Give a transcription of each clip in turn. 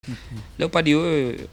Leopard wewe eh,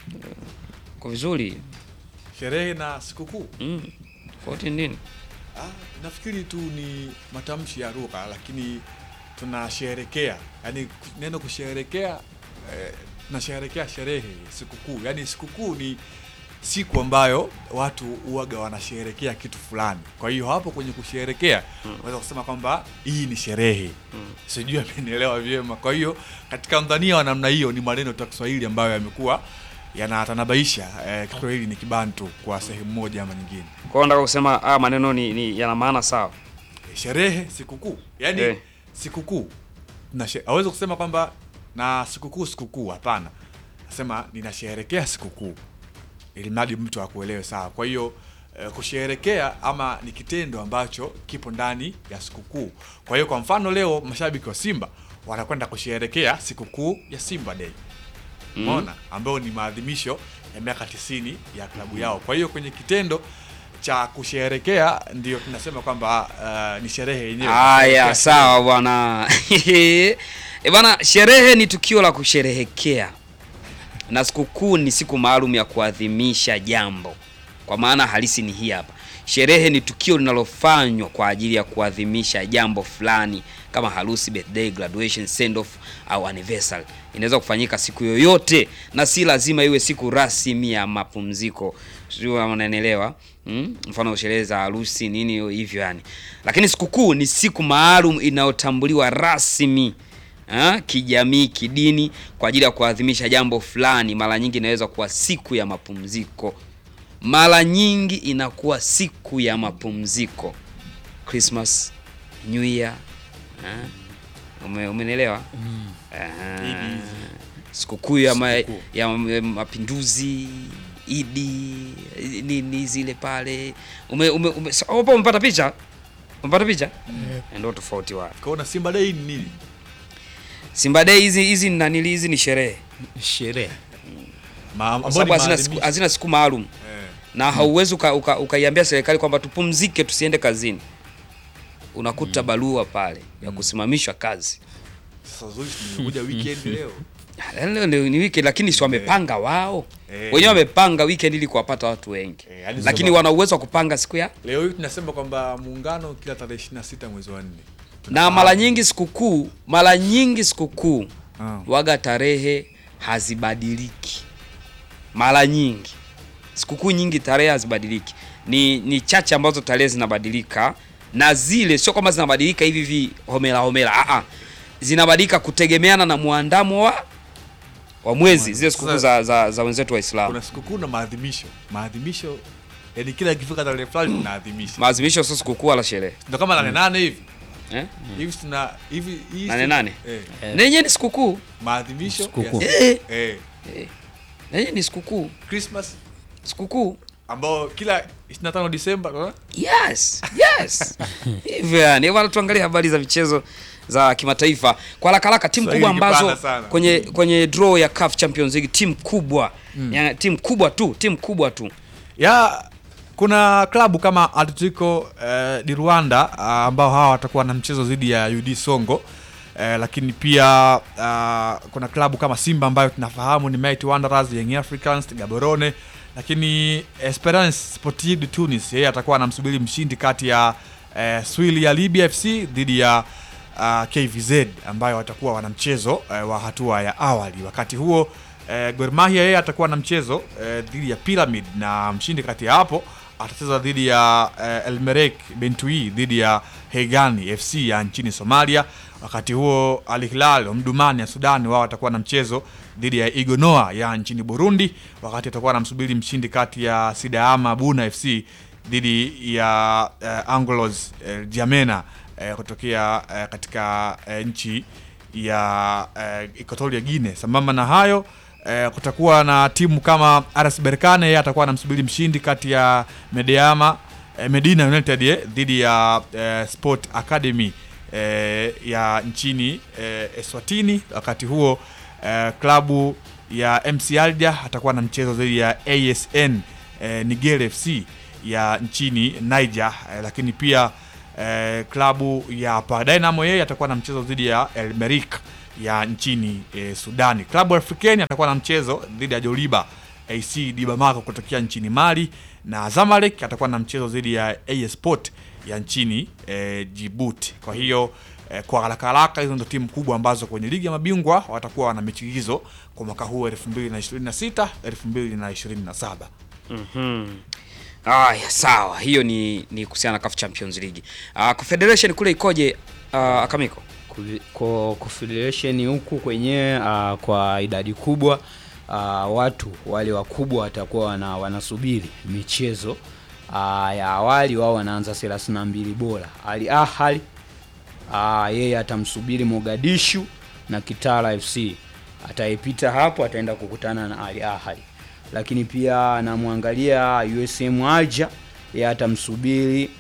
kwa vizuri sherehe na sikukuu mm. Tofauti ni nini? ah, nafikiri tu ni matamshi ya lugha, lakini tunasherekea, yani neno kusherekea eh, tunasherekea sherehe, sikukuu. Yani sikukuu ni siku ambayo watu huwaga wanasherekea kitu fulani. Kwa hiyo hapo kwenye kusherekea unaweza kusema kwamba hii ni sherehe sijui amenielewa vyema. Kwa hiyo katika mdhania wa namna hiyo ni maneno tu ya Kiswahili ambayo yamekuwa yanatanabaisha eh, Kiswahili ni kibantu kwa sehemu moja ama nyingine. Kwa hiyo nataka kusema ah, maneno ni, ni yana maana sawa. sherehe sikukuu yaani Eh. sikukuu na she- hawezi kusema kwamba na sikukuu sikukuu hapana nasema ninasherehekea sikukuu ili mradi mtu akuelewe sawa kwa hiyo eh, kusherehekea ama ni kitendo ambacho kipo ndani ya sikukuu kwa hiyo kwa mfano leo mashabiki wa simba wanakwenda kusherehekea sikukuu ya simba day umeona ambayo ni maadhimisho ya miaka 90 ya klabu yao kwa hiyo kwenye kitendo cha kusherehekea ndio tunasema kwamba uh, ni sherehe yenyewe Haya, Kusherehekea sawa bwana. Eh bwana, sherehe ni tukio la kusherehekea na sikukuu ni siku maalum ya kuadhimisha jambo. Kwa maana halisi ni hii hapa. Sherehe ni tukio linalofanywa kwa ajili ya kuadhimisha jambo fulani kama harusi, birthday, graduation, send off au anniversary. Inaweza kufanyika siku yoyote na si lazima iwe siku rasmi ya mapumziko. Sio kama unanielewa? Mm? Mfano sherehe za harusi nini hivyo yani. Lakini sikukuu ni siku maalum inayotambuliwa rasmi ha, kijamii, kidini kwa ajili ya kuadhimisha jambo fulani. Mara nyingi inaweza kuwa siku ya mapumziko, mara nyingi inakuwa siku ya mapumziko, Christmas, New Year. ha? Ume, umenielewa? Aha. Idi. Sikukuu ya, ma, Sikukuu. ya mapinduzi Idi nini zile pale ume, ume, ume, so- hapo umepata picha umepata picha ndio tofauti wa kaona simba day ni nini Simba Day hizi hizi ni nanili hizi ni sherehe sherehe Ma, kwa ambao sababu ni hazina siku, maadhimisho. hazina siku maalum Eh, na hauwezi uka, uka, ukaiambia serikali kwamba tupumzike tusiende kazini. Unakuta barua pale ya kusimamishwa kazi. sasa zuri tumekuja weekend leo Leo ni, ni weekend lakini si wamepanga wao Eh. wenyewe wamepanga weekend ili kuwapata watu wengi Eh, hadi lakini sasa- wana uwezo wa kupanga siku ya leo hii tunasema kwamba muungano kila tarehe 26 mwezi wa 4 na mara nyingi sikukuu mara nyingi sikukuu Ah. waga tarehe hazibadiliki mara nyingi sikukuu nyingi tarehe hazibadiliki ni ni chache ambazo tarehe zinabadilika na zile sio kwamba zinabadilika hivi hivi homera homera ah ah zinabadilika kutegemeana na muandamo wa wa mwezi zile sikukuu za, za, za wenzetu waislamu kuna sikukuu na maadhimisho maadhimisho yani kila ikifika tarehe fulani tunaadhimisha maadhimisho sio sikukuu wala sherehe ndio kama nane nane hivi eh? hivi tuna hivi hii Nane siku- nane? eh, na yenyewe ni sikukuu maadhimisho Sikukuu. ya- Eh. eh, na yenyewe ni sikukuu Christmas sikukuu ambao kila 25 Disemba unaona? Yes, yes. Hivyo yani, bwana tuangalie habari za michezo za kimataifa kwa haraka haraka. Timu Swahili kubwa ambazo kipana sana. kwenye kwenye draw ya CAF Champions League, timu kubwa ya, timu kubwa tu, timu kubwa tu ya kuna klabu kama Atletico eh, di Rwanda ah, ambao hawa watakuwa na mchezo dhidi ya UD Songo eh, lakini pia ah, kuna klabu kama Simba ambayo tunafahamu ni Mighty Wanderers, Young Africans, Gaborone, lakini Esperance Sportive de Tunis yeye atakuwa anamsubiri mshindi kati ya eh, Swili ya Libya FC dhidi ya uh, KVZ ambayo watakuwa wana mchezo uh, wa hatua ya awali. Wakati huo uh, Gor Mahia yeye atakuwa na mchezo uh, dhidi ya Pyramid na mshindi kati ya hapo atacheza dhidi ya uh, Elmerek Bentui dhidi ya Hegani FC ya nchini Somalia. Wakati huo Al Hilal Omdurman ya Sudan wao watakuwa na mchezo dhidi ya Igonoa ya nchini Burundi, wakati atakuwa anamsubiri mshindi kati ya Sidaama Buna FC dhidi ya uh, Anglos uh, Jamena eh, kutokea eh, katika eh, nchi ya eh, Equatorial Guinea. Sambamba na hayo eh, kutakuwa na timu kama RS Berkane, yeye atakuwa anamsubiri mshindi kati ya Medeama eh, Medina United eh, dhidi ya eh, Sport Academy eh, ya nchini eh, Eswatini. Wakati huo eh, klabu ya MC Alger atakuwa na mchezo dhidi ya ASN eh, Niger FC ya nchini Niger eh, lakini pia eh, klabu ya Pa Dynamo yeye atakuwa na mchezo dhidi ya El Merreikh ya nchini e, Sudani. Klabu Afrikeni atakuwa na mchezo dhidi ya Joliba AC di Bamako kutokea nchini Mali na Zamalek atakuwa na mchezo dhidi ya AS Sport ya nchini e, Djibouti. Kwa hiyo e, kwa haraka haraka hizo ndio timu kubwa ambazo kwenye ligi ya mabingwa watakuwa wana mechi hizo kwa mwaka huu 2026 2027. Mhm. Aya, sawa. Hiyo ni ni kuhusiana na CAF Champions League. Ah, Confederation kule ikoje ah, Akamiko? Kuvi- kwa confederation huku kwenyewe uh, kwa idadi kubwa uh, watu wale wakubwa watakuwa wana, wanasubiri michezo uh, ya awali wao wanaanza 32 bora Ali Ahly uh, yeye atamsubiri Mogadishu na Kitara FC ataipita hapo ataenda kukutana na Ali Ahly lakini pia anamwangalia USM Alger yeye atamsubiri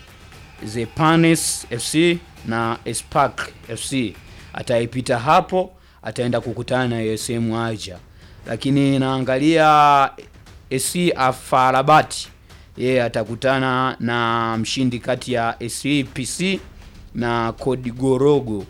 Zepanes FC na Spark FC ataipita hapo, ataenda kukutana na USM Alger. Lakini naangalia SC Afarabat, yeye atakutana na mshindi kati ya SC PC na Kodigorogo,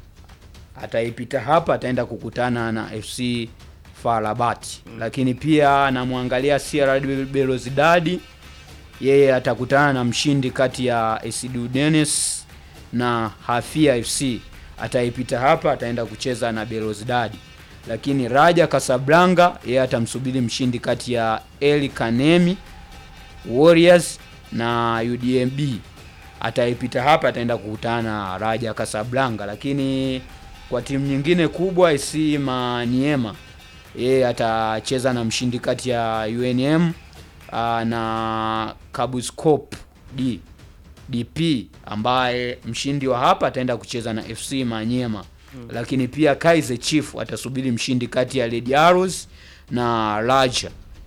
ataipita hapa, ataenda kukutana na FC Farabat. Lakini pia namwangalia CR Belouizdad yeye atakutana na mshindi kati ya Esidu Dennis na Hafia FC. Ataipita hapa, ataenda kucheza na Belouizdad. Lakini Raja Casablanca yeye atamsubiri mshindi kati ya El Kanemi Warriors na UDMB. Ataipita hapa, ataenda kukutana na Raja Casablanca. Lakini kwa timu nyingine kubwa AC Maniema yeye atacheza na mshindi kati ya UNM uh, na Kabuskop D DP ambaye mshindi wa hapa ataenda kucheza na FC Manyema hmm. Lakini pia Kaizer Chief atasubiri mshindi kati ya Lady Arrows na Raja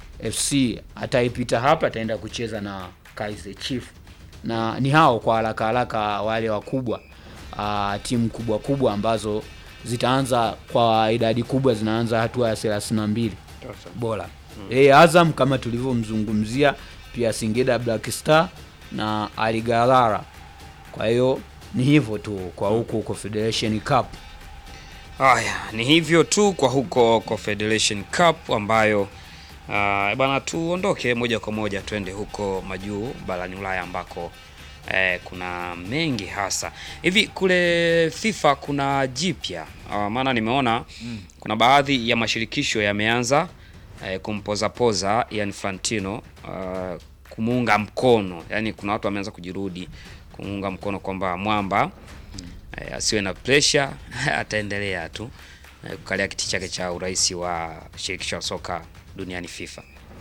FC ataipita hapa ataenda kucheza na Kaizer Chief, na ni hao kwa haraka haraka wale wakubwa uh, timu kubwa kubwa ambazo zitaanza kwa idadi kubwa zinaanza hatua ya 32 bora. Yeye Azam kama tulivyomzungumzia, pia Singida Black Star na Aligarara. Kwa hiyo ni hivyo tu kwa huku Confederation Cup. Haya, ni hivyo tu kwa huko Confederation Cup ambayo uh, bana, tuondoke moja kwa moja twende huko majuu barani Ulaya ambako eh, kuna mengi hasa hivi. Kule FIFA kuna jipya uh, maana nimeona mm. kuna baadhi ya mashirikisho yameanza eh, kumpozapoza Ian Infantino uh, kumuunga mkono, yaani kuna watu wameanza kujirudi kumuunga mkono kwamba mwamba eh, asiwe na pressure ataendelea tu eh, kukalia kiti chake cha urais wa shirikisho la soka duniani FIFA.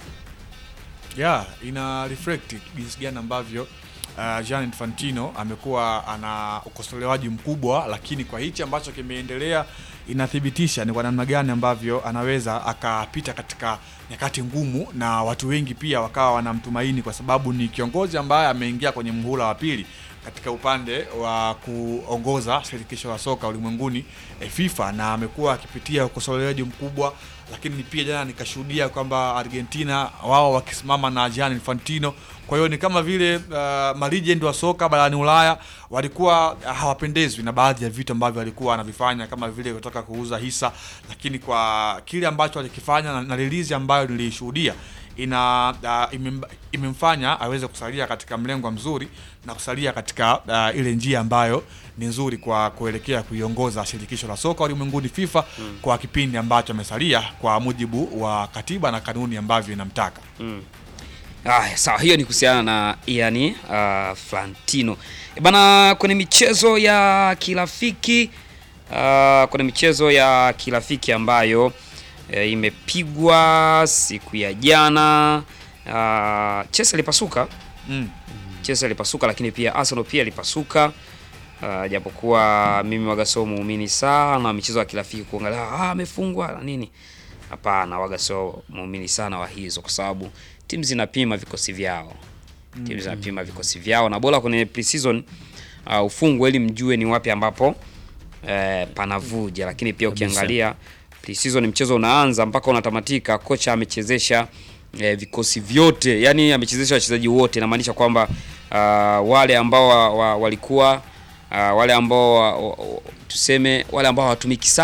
yeah, ina reflect jinsi gani ambavyo uh, Gianni Infantino amekuwa ana ukosolewaji mkubwa, lakini kwa hichi ambacho kimeendelea inathibitisha ni kwa namna gani ambavyo anaweza akapita katika nyakati ngumu, na watu wengi pia wakawa wanamtumaini kwa sababu ni kiongozi ambaye ameingia kwenye muhula wa pili katika upande wa kuongoza shirikisho la soka ulimwenguni e, FIFA na amekuwa akipitia ukosolewaji mkubwa, lakini pia jana nikashuhudia kwamba Argentina wao wakisimama na Gianni Infantino. Kwa hiyo ni kama vile uh, malegend wa soka barani Ulaya walikuwa uh, hawapendezwi na baadhi ya vitu ambavyo alikuwa anavifanya kama vile kutaka kuuza hisa, lakini kwa kile ambacho alikifanya na, na release ambayo nilishuhudia ina uh, imem, imemfanya aweze kusalia katika mlengo mzuri na kusalia katika uh, ile njia ambayo ni nzuri kwa kuelekea kuiongoza shirikisho la soka ulimwenguni FIFA mm. kwa kipindi ambacho amesalia kwa mujibu wa katiba na kanuni ambavyo inamtaka. Haya, sawa, hiyo ni kuhusiana na Ian uh, Flantino. E bana, kwenye michezo ya kirafiki uh, kwenye michezo ya kirafiki ambayo e, imepigwa siku ya jana uh, Chelsea ilipasuka Mm. Chelsea ilipasuka, lakini pia Arsenal pia ilipasuka. Uh, japokuwa mimi waga sio muumini sana michezo ya kirafiki kuangalia ah, amefungwa na nini. Hapana, waga sio muumini sana wa hizo, kwa sababu timu zinapima vikosi vyao, timu zinapima vikosi vyao, na bora kwenye pre-season uh, ufungwe ili mjue ni wapi ambapo eh, panavuja. Lakini pia ukiangalia pre-season mchezo unaanza mpaka unatamatika, kocha amechezesha eh, vikosi vyote, yani amechezesha wachezaji wote. Inamaanisha kwamba uh, wale ambao wa, wa, walikuwa uh, wale ambao wa, wa, tuseme wale ambao hawatumiki sana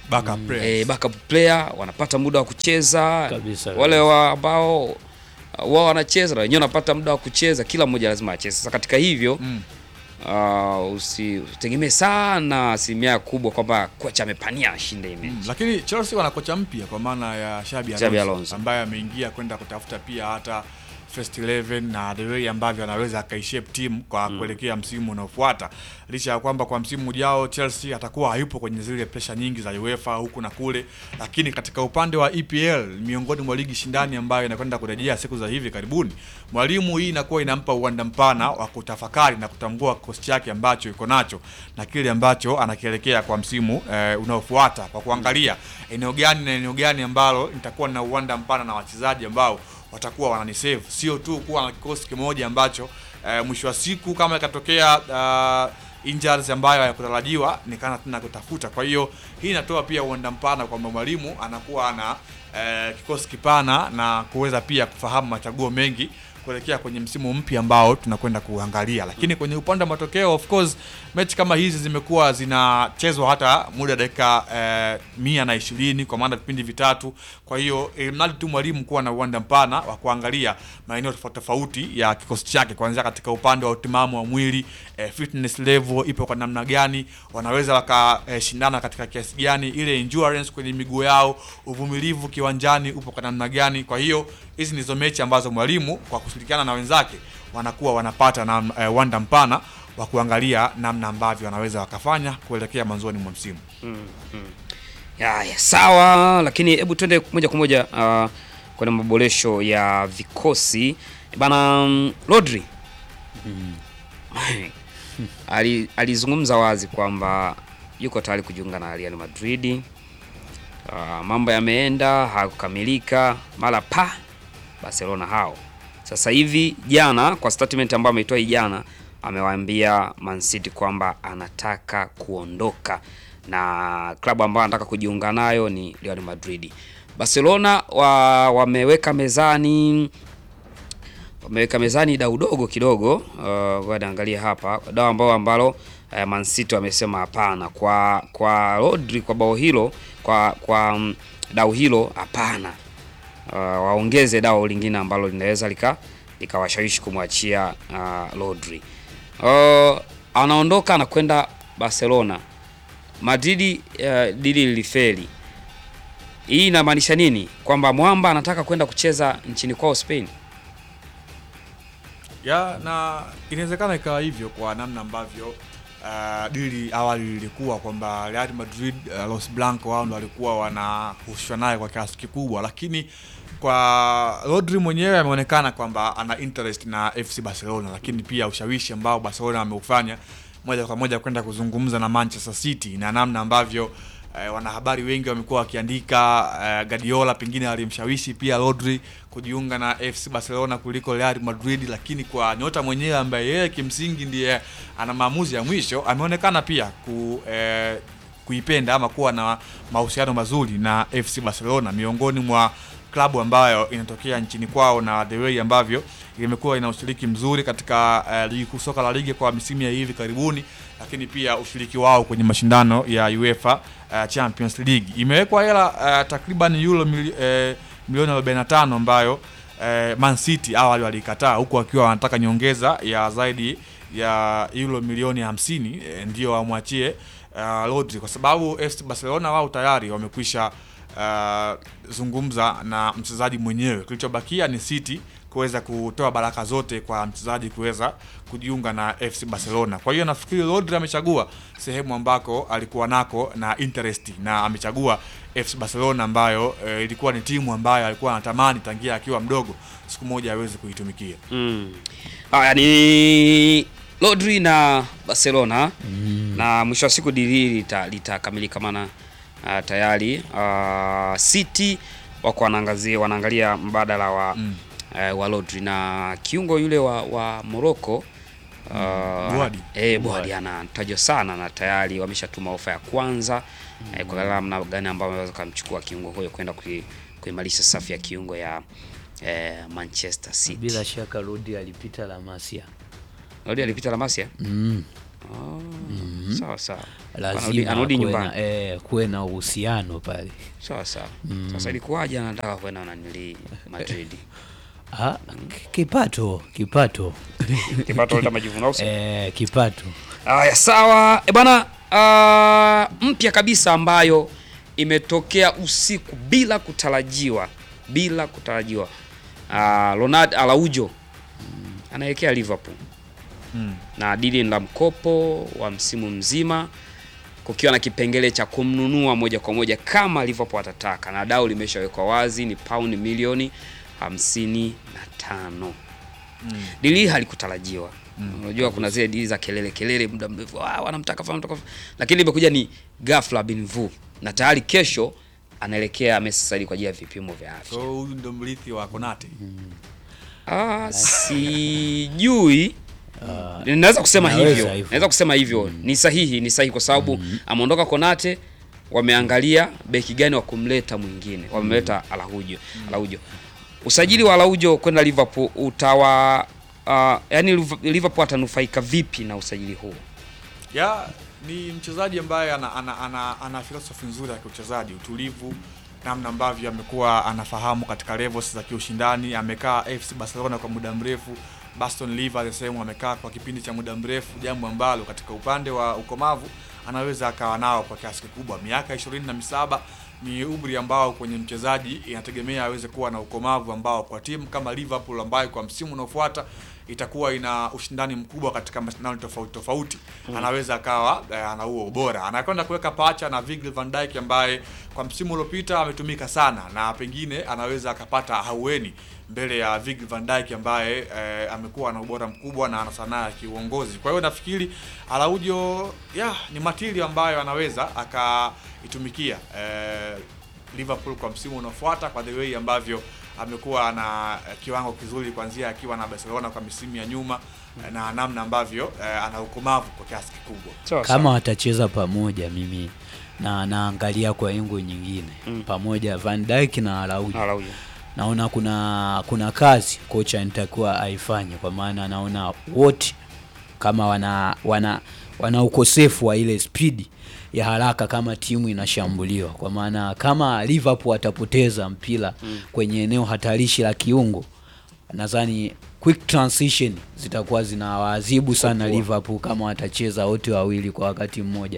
backup players. eh, backup player wanapata muda wa kucheza Kabisa, wale wa ambao uh, wao wanacheza na wenyewe wanapata muda wa kucheza, kila mmoja lazima acheze. Sasa katika hivyo Mm. uh, usi- usitegemee sana asilimia kubwa kwamba kocha amepania ashinde hii mechi. Mm, lakini Chelsea wana kocha mpya kwa maana ya Xabi Xabi Alonso, Alonso. ambaye ameingia kwenda kutafuta pia hata first 11 na the way ambavyo anaweza akaishape timu kwa kuelekea msimu unaofuata, licha ya kwamba kwa msimu ujao Chelsea atakuwa hayupo kwenye zile presha nyingi za UEFA huku na kule, lakini katika upande wa EPL miongoni mwa ligi shindani ambayo inakwenda kurejea siku za hivi karibuni, mwalimu hii inakuwa inampa uwanda mpana wa kutafakari na kutambua kikosi chake ambacho iko nacho na kile ambacho anakielekea kwa msimu eh, unaofuata kwa kuangalia eneo gani na eneo gani ambalo nitakuwa na uwanda mpana na wachezaji ambao watakuwa wananisave, sio tu kuwa na kikosi kimoja ambacho eh, mwisho wa siku kama ikatokea uh, injuries ambayo hayakutarajiwa nikana tena kutafuta. Kwa hiyo hii inatoa pia uwanda mpana kwamba mwalimu anakuwa na eh, kikosi kipana na kuweza pia kufahamu machaguo mengi kuelekea kwenye msimu mpya ambao tunakwenda kuangalia. Lakini kwenye upande wa matokeo, of course, mechi kama hizi zimekuwa zinachezwa hata muda dakika eh, mia na ishirini kwa maana vipindi vitatu. Kwa hiyo eh, mradi tu mwalimu kuwa na uwanda mpana wa kuangalia maeneo tofauti tofauti ya kikosi chake, kuanzia katika upande wa utimamu wa mwili eh, fitness level ipo kwa namna gani, wanaweza wakashindana eh, katika kiasi gani, ile endurance kwenye miguu yao, uvumilivu kiwanjani upo kwa namna gani. Kwa hiyo hizi ndizo mechi ambazo mwalimu kwa kushirikiana na wenzake wanakuwa wanapata na eh, uwanda mpana wa kuangalia namna ambavyo wanaweza wakafanya kuelekea mwanzoni mwa msimu. Ya, ya, sawa, lakini hebu twende moja kwa moja uh, kwenye maboresho ya vikosi bana. mm, Rodri Ali, alizungumza wazi kwamba yuko tayari kujiunga na Real Madrid. Uh, mambo yameenda hakukamilika, mara pa Barcelona hao sasa hivi. Jana kwa statement ambayo ameitoa hii jana, amewaambia Man City kwamba anataka kuondoka na klabu ambayo anataka kujiunga nayo ni Real Madrid. Barcelona wa, wameweka mezani wameweka mezani dau dogo kidogo. Uh, ngoja niangalie hapa dau ambao ambalo uh, Man City wamesema hapana kwa kwa Rodri kwa bao hilo kwa kwa mm, dau hilo hapana. Uh, waongeze dau lingine ambalo linaweza lika likawashawishi kumwachia uh, Rodri. Uh, anaondoka anakwenda Barcelona. Madrid uh, dili lilifeli. Hii inamaanisha nini? Kwamba mwamba anataka kwenda kucheza nchini kwao Spain. ya na inawezekana ikawa hivyo kwa namna ambavyo uh, dili awali lilikuwa kwamba Real Madrid uh, Los Blancos wao ndo walikuwa wanahusishwa naye kwa kiasi kikubwa, lakini kwa Rodri mwenyewe ameonekana kwamba ana interest na FC Barcelona, lakini pia ushawishi ambao Barcelona ameufanya moja kwa moja kwenda kuzungumza na Manchester City na namna ambavyo eh, wanahabari wengi wamekuwa wakiandika eh, Guardiola pengine alimshawishi pia Rodri kujiunga na FC Barcelona kuliko Real Madrid, lakini kwa nyota mwenyewe ambaye yeye kimsingi ndiye ana maamuzi ya mwisho ameonekana pia ku eh, kuipenda ama kuwa na mahusiano mazuri na FC Barcelona miongoni mwa klabu ambayo inatokea nchini kwao na the way ambavyo imekuwa ina ushiriki mzuri katika uh, ligi kuu soka la ligi kwa misimu ya hivi karibuni, lakini pia ushiriki wao kwenye mashindano ya UEFA uh, Champions League imewekwa hela uh, takriban euro mili, uh, milioni 45 ambayo uh, Man City awali walikataa, huku wakiwa wanataka nyongeza ya zaidi ya euro milioni 50 eh, ndio wamwachie uh, Rodri kwa sababu FC Barcelona wao tayari wamekwisha uh, zungumza na mchezaji mwenyewe. Kilichobakia ni City kuweza kutoa baraka zote kwa mchezaji kuweza kujiunga na FC Barcelona. Kwa hiyo nafikiri Rodri amechagua sehemu ambako alikuwa nako na interest na amechagua FC Barcelona ambayo eh, ilikuwa ni timu ambayo alikuwa anatamani tangia akiwa mdogo siku moja aweze kuitumikia. Mm. Haya ni Rodri na Barcelona na mwisho wa siku dili hili lita- litakamilika maana uh, tayari uh, City wako wanaangazia wanaangalia mbadala wa Mm. uh, wa Rodri na kiungo yule wa, wa Morocco uh, Bouadi. eh, Bouadi anatajwa sana na tayari wameshatuma ofa ya kwanza eh, kwa namna gani ambayo wanaweza kumchukua kiungo huyo kwenda kui- kuimarisha safu ya kiungo ya eh, Manchester City. Bila shaka Rudi alipita La Masia. Rodri alipita La Masia. Mm. Ah, sawa sawa Anarudi- lazima anarudi kuwe nyumbani na, eh, kuwe na uhusiano pale sawa sawa sasa ilikuwaje anataka kwenda nanili Madrid ah, ki- kipato kipato kipato leta majivuno au sio? eh, kipato Aya, sawa e bana, uh, mpya kabisa ambayo imetokea usiku bila kutarajiwa, bila kutarajiwa. Uh, Ronald Araujo anaelekea Liverpool Mm. na dili la mkopo wa msimu mzima, kukiwa na kipengele cha kumnunua moja kwa moja kama Liverpool atataka, na dau limeshawekwa wazi, ni paundi milioni hamsini na tano. Mm. Dili hili halikutarajiwa. Unajua kuna zile dili za kelele kelele muda mrefu, ah, wanamtaka fanya mtaka, lakini limekuja ni ghafla bin vu, na tayari kesho anaelekea Manchester City kwa ajili ya vipimo vya afya. So huyu ndo mrithi wa Konate. Ah, sijui naweza kusema Naweza hivyo, hivyo. naweza kusema hivyo ni sahihi, ni sahihi kwa sababu ameondoka Konate, wameangalia beki gani wa kumleta mwingine, wamemleta Araujo. Araujo, usajili wa Araujo kwenda Liverpool utawa uh, yani Liverpool atanufaika vipi na usajili huu? ya ni mchezaji ambaye ana, ana, ana, ana filosofi nzuri ya kiuchezaji, utulivu, namna ambavyo amekuwa anafahamu katika levels za kiushindani. Amekaa FC Barcelona kwa muda mrefu, Baston Liver the same amekaa kwa kipindi cha muda mrefu, jambo ambalo katika upande wa ukomavu anaweza akawa nao kwa kiasi kikubwa. Miaka ishirini na misaba ni umri ambao kwenye mchezaji inategemea aweze kuwa na ukomavu ambao kwa timu kama Liverpool ambayo kwa msimu unaofuata itakuwa ina ushindani mkubwa katika mashindano tofauti tofauti, anaweza akawa eh, ana huo ubora. Anakwenda kuweka pacha na Virgil van Dijk ambaye kwa msimu uliopita ametumika sana, na pengine anaweza akapata haueni mbele ya Virgil van Dijk ambaye eh, amekuwa na ubora mkubwa na ana sanaa ya kiuongozi. Kwa hiyo nafikiri Araujo ya ni matili ambayo anaweza akaitumikia eh, Liverpool kwa msimu unaofuata kwa the way ambavyo amekuwa na eh, kiwango kizuri kuanzia akiwa na Barcelona kwa misimu ya nyuma eh, na namna ambavyo eh, ana ukomavu kwa kiasi kikubwa. kama watacheza pamoja mimi na naangalia kwa engo nyingine pamoja Van Dijk na Araujo Araujo. naona kuna kuna kazi kocha anatakiwa aifanye kwa maana naona wote kama wana wana wana ukosefu wa ile spidi ya haraka kama timu inashambuliwa kwa maana kama Liverpool atapoteza mpira kwenye eneo hatarishi la kiungo nadhani quick transition zitakuwa zinawaadhibu sana Liverpool kama watacheza wote wawili kwa wakati mmoja,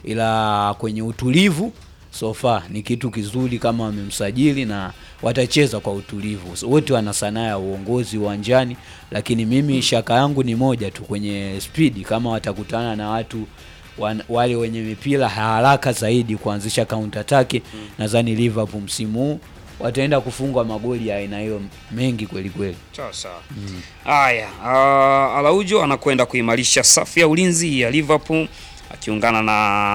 ila kwenye utulivu so far ni kitu kizuri kama wamemsajili na watacheza kwa utulivu. So, wote wana sanaa ya uongozi uwanjani, lakini mimi shaka yangu ni moja tu kwenye spidi, kama watakutana na watu wan, wale wenye mipira haraka zaidi kuanzisha counter attack, nadhani Liverpool msimu huu wataenda kufungwa magoli ya aina hiyo mengi kweli kweli. Sawa sawa. Haya, uh, Araujo anakwenda kuimarisha safu ya ulinzi ya Liverpool akiungana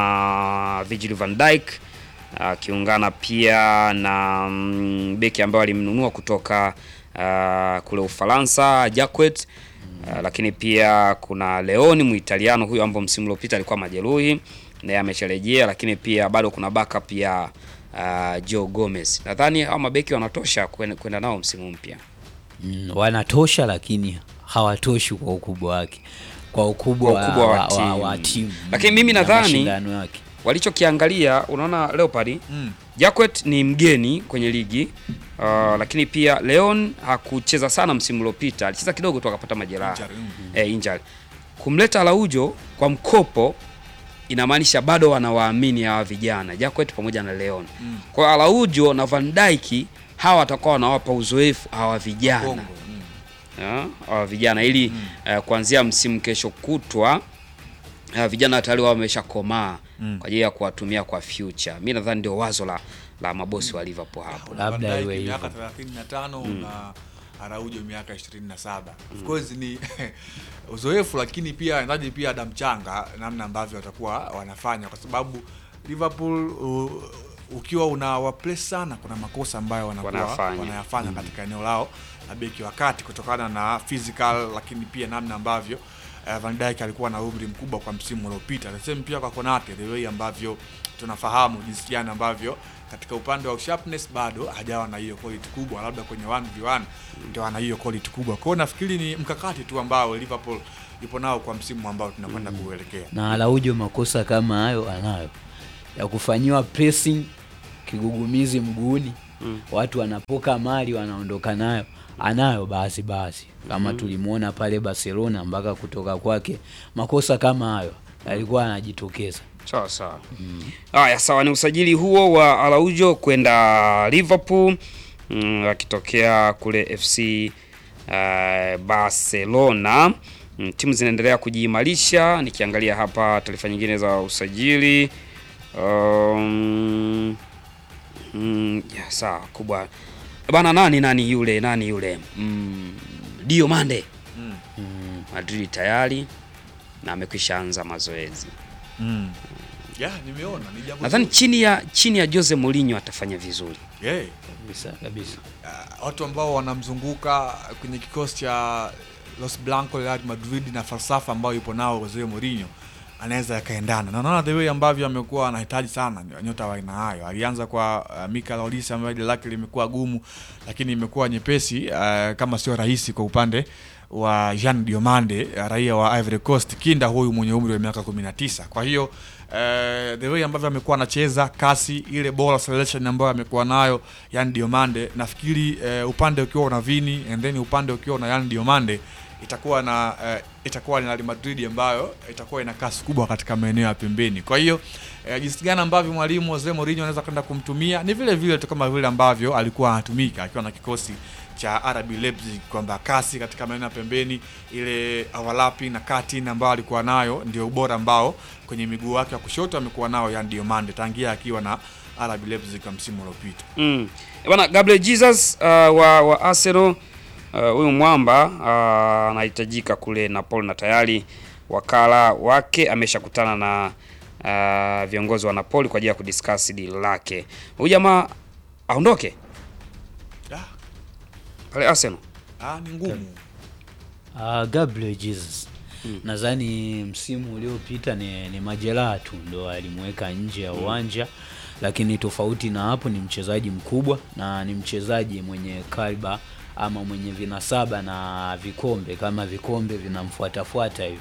na Virgil van Dijk akiungana pia na mm, beki ambaye alimnunua kutoka uh, kule Ufaransa Jacquet. Uh, lakini pia kuna Leoni Muitaliano huyo ambaye msimu uliopita alikuwa majeruhi naye amesharejea, lakini pia bado kuna backup ya uh, Joe Gomez. Nadhani hao mabeki wanatosha kwenda kwenda nao msimu mpya. Mm, wanatosha lakini hawatoshi kwa ukubwa wake, kwa ukubwa, Kwa ukubwa wa wa, wa, timu. wa timu Lakini mimi na nadhani- mashindano yake. walichokiangalia unaona Leopard Mm. Jacquet ni mgeni kwenye ligi uh, lakini pia Leon hakucheza sana msimu uliopita, alicheza kidogo tu akapata majeraha Injury, mm. eh, injury. Kumleta Araujo kwa mkopo inamaanisha bado wanawaamini hawa vijana Jacquet pamoja na Leon. Mm. Kwa hiyo Araujo na Van Dijk hawa watakuwa wanawapa uzoefu hawa vijana Bongo, mm. ya, hawa vijana ili eh, kuanzia msimu kesho kutwa eh, vijana tayari wao wameshakomaa Mm. kwa ajili ya kuwatumia kwa future. Mi nadhani ndio wazo la, la mabosi wa Liverpool hapo. Una Labda Van Dijk iwe miaka hivyo. 35 na Araujo miaka 27. Of course ni uzoefu, lakini pia inahitaji pia damu changa, namna ambavyo watakuwa wanafanya, kwa sababu Liverpool u, ukiwa unawaplace sana, kuna makosa ambayo wanakuwa Wanafanya. wanayafanya katika eneo lao la beki wa kati kutokana na physical, lakini pia namna ambavyo uh, Van Dijk alikuwa na umri mkubwa kwa msimu uliopita. The same pia kwa Konate, the way ambavyo tunafahamu jinsi gani ambavyo katika upande wa sharpness bado hajawa na hiyo quality kubwa, labda kwenye 1v1 ndio ana hiyo quality kubwa. Kwa hiyo nafikiri ni mkakati tu ambao Liverpool ipo nao kwa msimu ambao tunakwenda kuelekea. na Araujo makosa kama hayo anayo ya kufanyiwa pressing kigugumizi mguuni Mm. watu wanapoka mali wanaondoka nayo anayo basi basi kama tulimwona pale Barcelona mpaka kutoka kwake makosa kama hayo alikuwa anajitokeza Sawa sawa. Haya, sawa, ni usajili huo wa Araujo kwenda Liverpool mm, akitokea kule FC uh, Barcelona. Mm, timu zinaendelea kujiimarisha. Nikiangalia hapa taarifa nyingine za usajili um, mm, ya, sawa kubwa bana. Nani nani yule nani yule mm, Dio Mande Mm. Madrid tayari na amekwisha anza mazoezi. Mm. Yeah, nimeona ni jambo Nadhani zuri. chini ya chini ya Jose Mourinho atafanya vizuri. Yeah. kabisa kabisa Uh, watu ambao wanamzunguka kwenye kikosi cha Los Blancos Real Madrid na falsafa ambayo ipo nao Jose Mourinho anaweza yakaendana na naona the way ambavyo amekuwa anahitaji sana nyota wa aina hayo. Alianza kwa uh, Mikel Olise ambaye jina lake limekuwa gumu, lakini imekuwa nyepesi uh, kama sio rahisi kwa upande wa Jean Diomande uh, raia wa Ivory Coast, kinda huyu mwenye umri wa miaka 19. Kwa hiyo uh, the way ambavyo amekuwa anacheza kasi ile ball acceleration ambayo amekuwa nayo Yan Diomande, nafikiri uh, upande ukiwa una Vini and then upande ukiwa na Yan Diomande itakuwa na uh, itakuwa ni Real Madrid ambayo itakuwa ina kasi kubwa katika maeneo ya pembeni. Kwa hiyo uh, jinsi gani ambavyo mwalimu Jose Mourinho anaweza kwenda kumtumia ni vile vile tu kama vile ambavyo alikuwa anatumika akiwa na kikosi cha RB Leipzig kwamba kasi katika maeneo ya pembeni, ile overlapping na cutting ambayo alikuwa nayo ndio ubora ambao kwenye miguu wake wa kushoto amekuwa nao Yan Diomande tangia akiwa na RB Leipzig kwa msimu uliopita. Mm. Eh, Bana Gabriel Jesus uh, wa, wa Arsenal uh, huyu mwamba uh, anahitajika kule Napoli na tayari wakala wake ameshakutana na uh, viongozi wa Napoli kwa ajili ya kudiscuss deal lake. Huyu jamaa aondoke Ah, pale Arsenal. ah, ni ngumu. Uh, Gabriel Jesus nadhani msimu uliopita ni, ni majeraha tu ndo alimweka nje ya uwanja lakini tofauti na hapo ni mchezaji mkubwa na ni mchezaji mwenye kaliba ama mwenye vinasaba na vikombe kama vikombe vinamfuatafuata hivi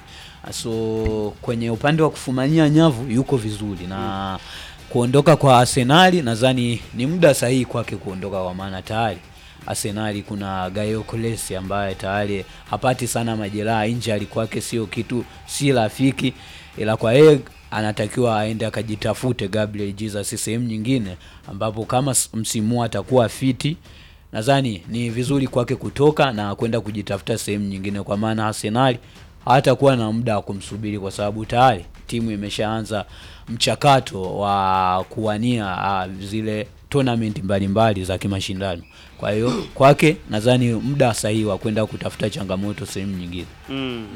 so kwenye upande wa kufumania nyavu yuko vizuri na kuondoka kwa Arsenali nadhani ni muda sahihi kwake kuondoka kwa maana tayari Arsenali kuna Gaio Kolesi ambaye tayari hapati sana majeraha, injury kwake sio kitu, si rafiki, ila kwa yeye anatakiwa aende akajitafute Gabriel Jesus sehemu nyingine, ambapo kama s- msimu huu atakuwa fiti, nadhani ni vizuri kwake kutoka na kwenda kujitafuta sehemu nyingine, kwa maana Arsenali hatakuwa na muda wa kumsubiri kwa sababu tayari timu imeshaanza mchakato wa kuwania uh, zile tournament mbalimbali za kimashindano. Kwa hiyo kwake nadhani muda sahihi wa kwenda kutafuta changamoto sehemu nyingine. Mm.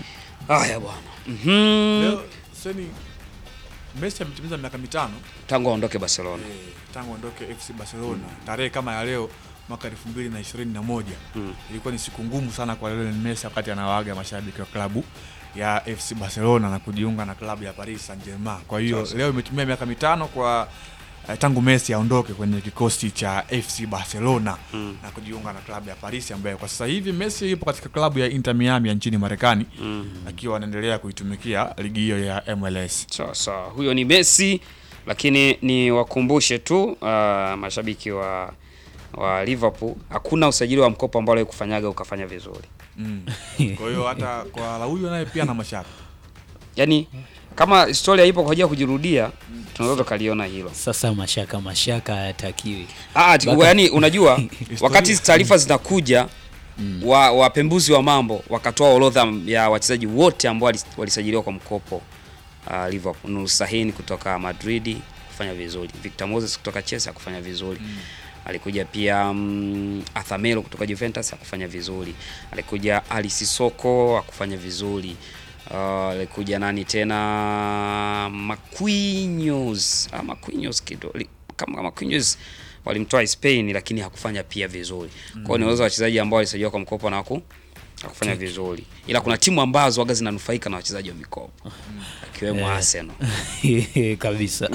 Haya bwana. Mhm. Leo seni Messi ametimiza miaka mitano Tangu aondoke Barcelona. eh, tangu aondoke FC Barcelona tarehe kama ya leo mwaka 2021 Mm. ilikuwa ni siku ngumu sana kwa Lionel Messi wakati anawaaga mashabiki wa klabu ya FC Barcelona na kujiunga na klabu ya Paris Saint-Germain. Kwa hiyo Sasa. leo imetumia miaka mitano kwa eh, tangu Messi aondoke kwenye kikosi cha FC Barcelona Mm. na kujiunga na klabu ya Paris ambayo kwa sasa hivi Messi yupo katika klabu ya Inter Miami ya nchini Marekani Mm. akiwa anaendelea kuitumikia ligi hiyo ya MLS. Sawa sawa, huyo ni Messi, lakini ni wakumbushe tu uh, mashabiki wa wa Liverpool, hakuna usajili wa mkopo ambao aliwahi kufanyaga ukafanya vizuri. Mm. Kwa hiyo hata kwa Araujo naye pia na mashaka. Yaani kama historia ipo kwa ajili ya kujirudia, tunaweza tukaliona hilo. Sasa mashaka mashaka hayatakiwi. Ah, ati- Baka- yaani unajua Historia. wakati hizi taarifa zinakuja wa wapembuzi wa mambo wakatoa orodha ya wachezaji wote ambao walis- walisajiliwa kwa mkopo uh, Liverpool. Nur Sahin kutoka Madrid kufanya vizuri, Victor Moses kutoka Chelsea kufanya vizuri alikuja pia um, Athamelo kutoka Juventus akufanya vizuri, alikuja Ali Sissoko akufanya vizuri uh, alikuja nani tena Marquinhos ah, Marquinhos kido li- kama Marquinhos walimtoa Spain lakini hakufanya pia vizuri. Kwa hiyo ni wale wachezaji ambao walisajiliwa kwa mkopo na haku hakufanya vizuri, ila kuna timu ambazo waga zinanufaika na wachezaji wa mikopo akiwemo Arsenal. kabisa.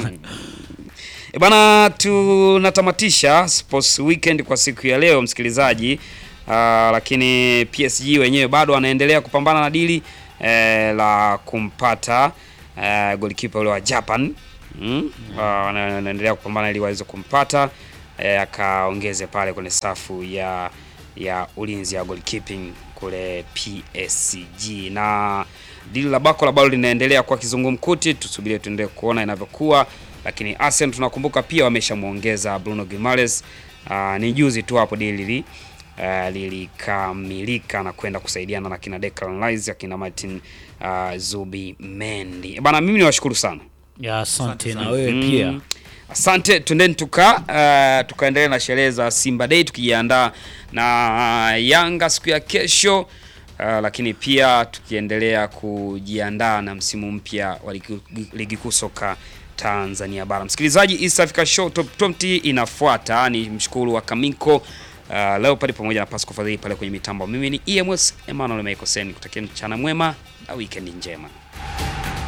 E bana, tunatamatisha Sports Weekend kwa siku ya leo msikilizaji. Uh, lakini PSG wenyewe bado wanaendelea kupambana na dili eh, la kumpata eh, golikipa ule wa Japan mm? Ah, wana- wanaendelea kupambana ili waweze kumpata eh, akaongeze pale kwenye safu ya ya ulinzi ya goalkeeping kule PSG na dili la Bakola bado linaendelea kwa kizungumkuti, tusubirie tuendelee kuona inavyokuwa, lakini Arsenal tunakumbuka pia wameshamuongeza Bruno Guimaraes. Uh, ni juzi tu hapo dili li uh, lilikamilika na kwenda kusaidiana na kina Declan Rice akina Martin uh, Zubi Mendi. Bana, mimi niwashukuru sana. Ya, asante na sana. wewe Mm. pia. Asante, twendeni tuka uh, tukaendelea na sherehe za Simba Day tukijiandaa na Yanga siku ya kesho uh, lakini pia tukiendelea kujiandaa na msimu mpya wa ligi- ligi kuu soka Tanzania bara. Msikilizaji, East Africa Show Top 20 inafuata. Ni mshukuru wa Kamiko uh, Leopard pamoja na Pasco Fadhili pale kwenye mitambo. Mimi ni EMS Emmanuel Michael Sen, kutakia mchana mwema na weekend njema.